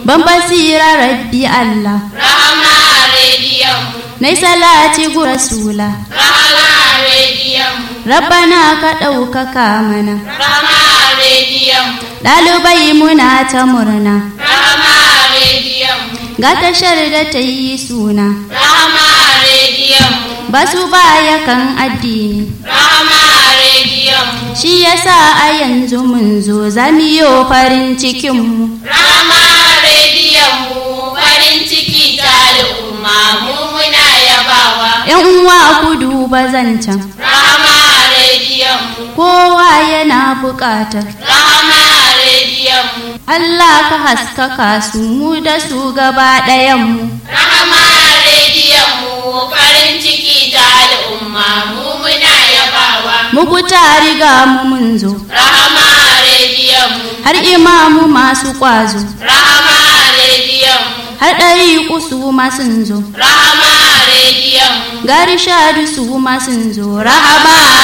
ban basira rabbi Allah Rahama rediyon mu. nai salati gu rasula Rahama rediyon mu. rabbana ka ɗaukaka mana Rahama rediyon mu. ɗalibai muna ta murna Rahama rediyon mu. ga tashar da ta yi suna Rahama rediyon mu. ba su baya kan addini Rahama rediyon mu. shi yasa a yanzu mun zo zamiyo farin cikinmu Rahama rediyon mu. Farin ciki ta al'umma mu muna yabawa. yan uwa ku duba zancen Rahama rediyon mu. kowa yana buƙatar Rahama rediyon mu. Allah ka haskaka su mu da su gaba ɗayanmu Rahama rediyon mu. Farin ciki ta al'umma mu muna yabawa. muku ta riga mu mun zo Rahama rediyon mu. har imamu masu ƙwazo Rahama rediyon mu. har ɗari su ma sun zo Rahama rediyon mu. gari shadu su ma sun zo rahama